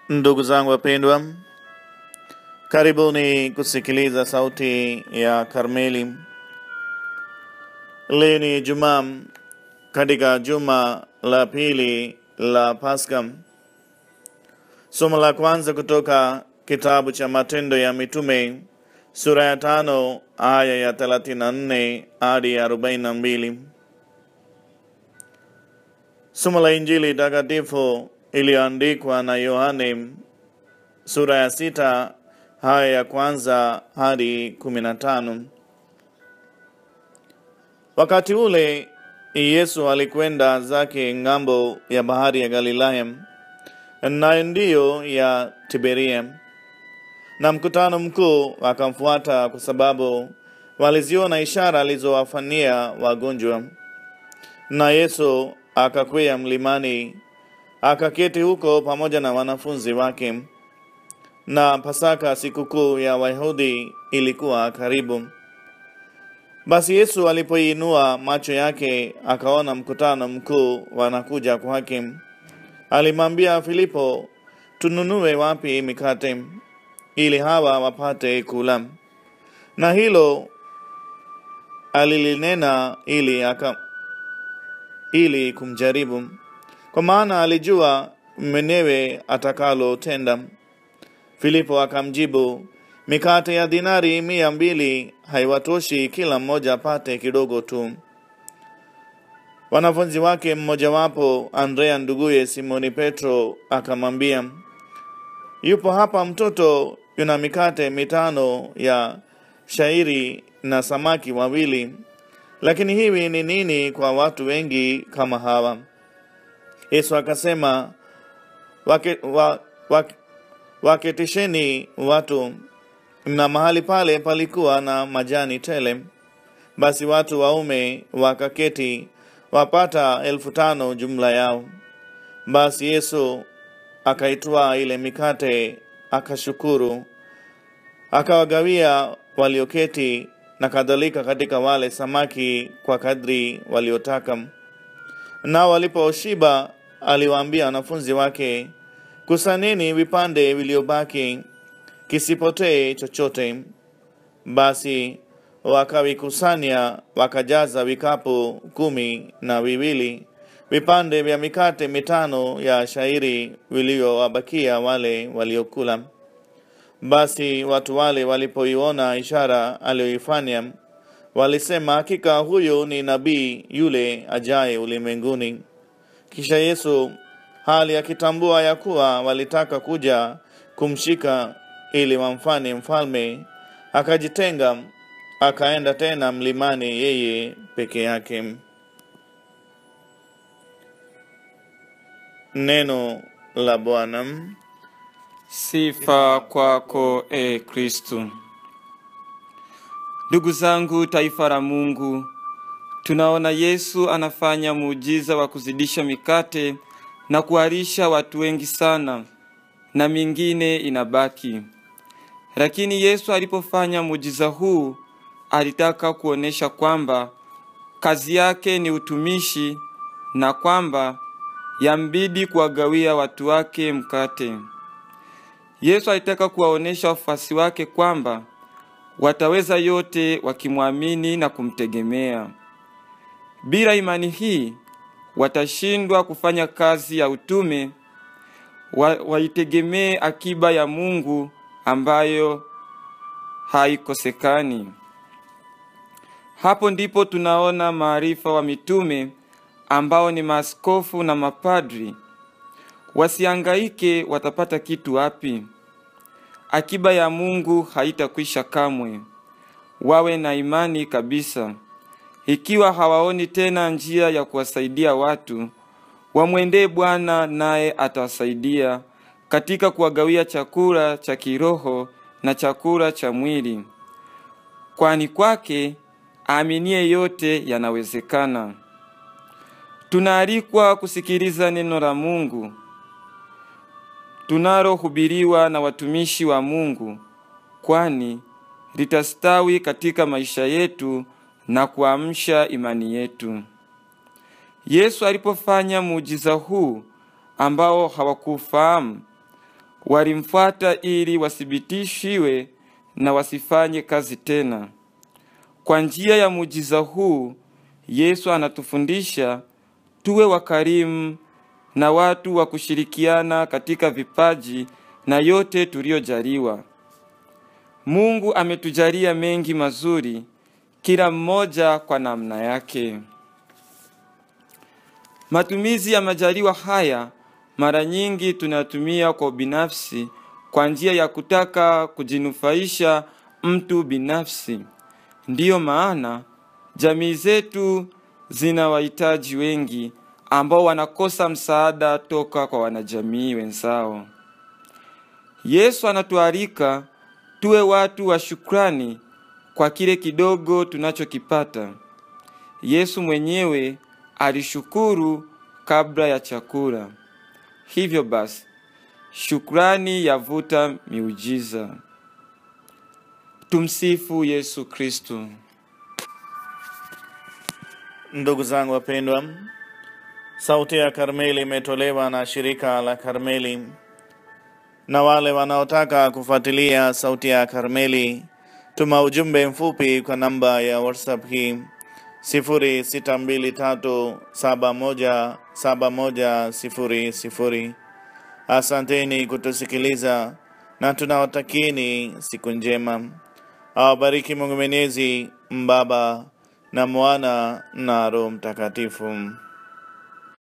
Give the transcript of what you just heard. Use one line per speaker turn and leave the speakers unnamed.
Ndugu zangu wapendwa, karibuni kusikiliza sauti ya Karmeli. Leo ni Jumaa katika juma la pili la Pasaka. Somo la kwanza kutoka kitabu cha Matendo ya Mitume sura ya tano aya ya 34 hadi 42. Somo la Injili takatifu iliyoandikwa na Yohane sura ya sita aya ya kwanza hadi kumi na tano. Wakati ule Yesu alikwenda zake ng'ambo ya bahari ya Galilaya, nayo ndiyo ya Tiberia, na mkutano mkuu akamfuata kwa sababu waliziona ishara alizowafanyia wagonjwa. Na Yesu akakwea mlimani akaketi huko pamoja na wanafunzi wake. Na Pasaka, sikukuu ya Wayahudi, ilikuwa karibu. Basi Yesu alipoinua macho yake akaona mkutano mkuu wanakuja kwake, alimwambia Filipo, tununue wapi mikate ili hawa wapate kula? Na hilo alilinena ili aka ili kumjaribu, kwa maana alijua mwenyewe atakalotenda. Filipo akamjibu, mikate ya dinari mia mbili haiwatoshi kila mmoja apate kidogo tu. Wanafunzi wake mmojawapo, Andrea nduguye Simoni Petro, akamwambia, yupo hapa mtoto yuna mikate mitano ya shairi na samaki wawili, lakini hivi ni nini kwa watu wengi kama hawa? Yesu akasema, wake, wa, wake, waketisheni watu. Na mahali pale palikuwa na majani tele. Basi watu waume wakaketi wapata elfu tano jumla yao. Basi Yesu akaitwaa ile mikate, akashukuru, akawagawia walioketi, na kadhalika katika wale samaki kwa kadri waliotaka. Nao waliposhiba, aliwaambia wanafunzi wake, kusaneni vipande vilivyobaki, kisipotee chochote. Basi wakavikusanya, wakajaza vikapu kumi na viwili vipande vya mikate mitano ya shairi vilivyowabakia wale waliokula. Basi watu wale walipoiona ishara aliyoifanya, walisema, hakika huyu ni nabii yule ajaye ulimwenguni. Kisha Yesu hali akitambua ya kuwa walitaka kuja kumshika ili wamfanye mfalme, akajitenga akaenda tena mlimani yeye peke yake. Neno la Bwana.
Sifa kwako e Kristu. Ndugu zangu, taifa la Mungu, tunaona Yesu anafanya muujiza wa kuzidisha mikate na kuwalisha watu wengi sana, na mingine inabaki. Lakini Yesu alipofanya muujiza huu, alitaka kuonesha kwamba kazi yake ni utumishi na kwamba yambidi kuwagawia watu wake mkate. Yesu alitaka kuwaonesha wafuasi wake kwamba wataweza yote wakimwamini na kumtegemea. Bila imani hii watashindwa kufanya kazi ya utume, wa, waitegemee akiba ya Mungu ambayo haikosekani. Hapo ndipo tunaona maarifa wa mitume ambao ni maaskofu na mapadri. Wasiangaike watapata kitu wapi? Akiba ya Mungu haitakwisha kamwe. Wawe na imani kabisa. Ikiwa hawaoni tena njia ya kuwasaidia watu, wamwendee Bwana naye atawasaidia katika kuwagawia chakula cha kiroho na chakula cha mwili, kwani kwake aaminie yote yanawezekana. Tunaalikwa kusikiliza neno la Mungu tunalohubiriwa na watumishi wa Mungu, kwani litastawi katika maisha yetu na kuamsha imani yetu. Yesu alipofanya muujiza huu ambao hawakufahamu, walimfuata ili wathibitishiwe na wasifanye kazi tena. Kwa njia ya muujiza huu, Yesu anatufundisha tuwe wakarimu na watu wa kushirikiana katika vipaji na yote tuliyojaliwa. Mungu ametujalia mengi mazuri, kila mmoja kwa namna yake. Matumizi ya majaliwa haya mara nyingi tunatumia kwa binafsi, kwa njia ya kutaka kujinufaisha mtu binafsi. Ndiyo maana jamii zetu zina wahitaji wengi ambao wanakosa msaada toka kwa wanajamii wenzao. Yesu anatualika tuwe watu wa shukrani kwa kile kidogo tunachokipata. Yesu mwenyewe alishukuru kabla ya chakula. Hivyo basi, shukrani yavuta miujiza. Tumsifu Yesu Kristo.
Ndugu zangu wapendwa, sauti ya Karmeli imetolewa na shirika la Karmeli, na wale wanaotaka kufuatilia sauti ya Karmeli, tuma ujumbe mfupi kwa namba ya WhatsApp hii 0623717100. Asanteni kutusikiliza na tunawatakieni siku njema. Awabariki Mungu Mwenyezi, Baba na Mwana na Roho Mtakatifu.